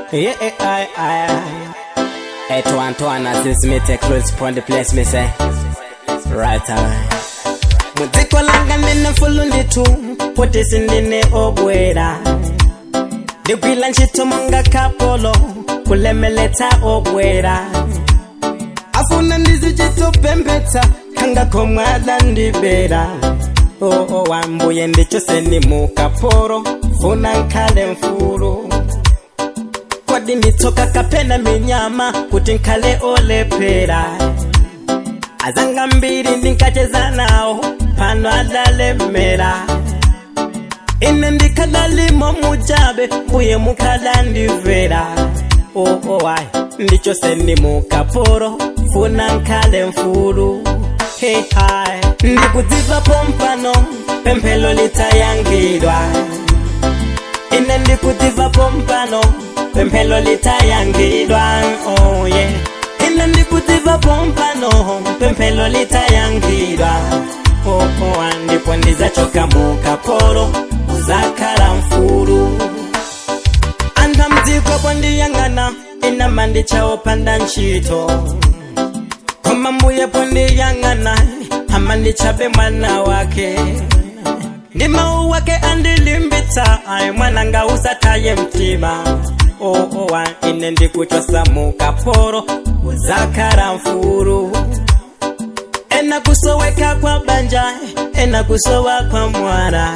Yeah, eh, aye, aye, aye. Hey, to Antoine, as this me take close upon the place, me say. Right away. Muziko langa nene fulundi tu, potisi ndine obwera. Ndipila nchito monga kapolo, kulemeleta obwera. Afuna ndizi chito pembeta, kanga komwada ndibera. Oh, oh, wambuye ndicho seni mukaporo, funa nkale mfuru. Kodi nditoka kapena minyama, kuti nkale olepera. azanga mbiri ndinkacheza nawo pano adalemera ine ndikadalimo mujabe mbuye mukadandivera oowai ndicho seni mukaporo funa nkale mfulu hehai ndikudziva pompano pemphelo litayangidwa ine ndikudziva pompano pemphelo litayangidwa oh yeah ine ndikudziva pompano pemphelo litayangidwa oh, oh, ndipo ndizachoka mukaporo uzakhala mfulu antha mdziko pondiyang'ana inama ndichaopanda ntchito koma mbuye pondiyang'ana ama ndichabe mwana wake ndi mawu wake andilimbitsa ayi mwananga usataye mtima oh, oh, ah, ine ndikuchosa mukaporo uzakhala mfulu ena kusoweka kwa banja ena kusowa kwa mwara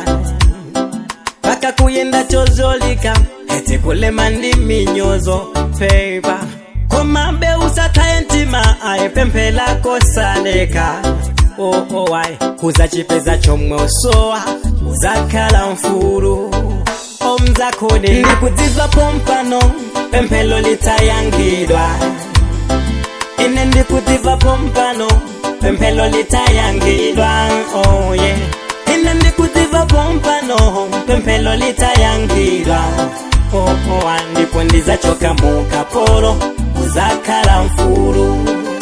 paka kuyenda chozolika eti kulema ndi minyozo peipa komabe usataye mtima ayi pemphela kosaleka oh, oh, ayi kuzachipeza chomwe usowa uzakhala mfulu omzakode ndikudziva pompano pemphelo litayangidwa ine ndikudziva pompano pemphelo litayangidwa oh yeah ine ndikudziva pompano pemphelo litayangidwa oh oh ah, ndipo ndizachoka mukaporo uzakhala mfulu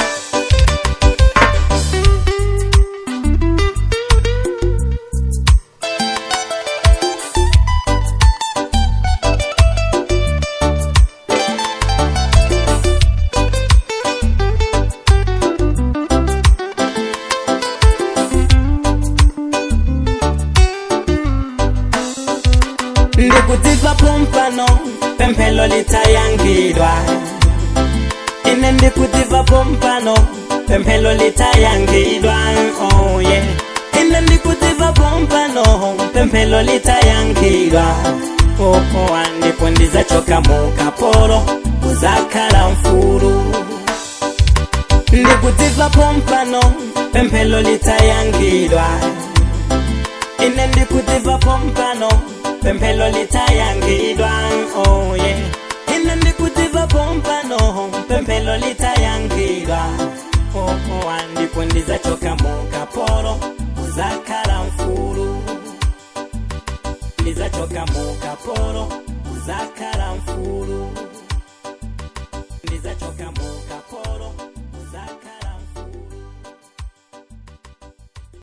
ndikudziva pompano pemphelo litayangidwa ine ndikudziva pompano pemphelo litayangidwa oh yeah ine ndikudziva pompano pemphelo litayangidwa oh oh ah, ndipo ndizachoka mukaporo uzakhala mfulu ndikudziva pompano pemphelo litayangidwa ine ndikudziva pompano pemphelo litayangidwa oh yeah ine ndikudziva pompano pemphelo litayangidwa oh oh ah, ndipo ndizachoka mukaporo uzakhala mfulu ndizachoka mukaporo uzakhala mfulu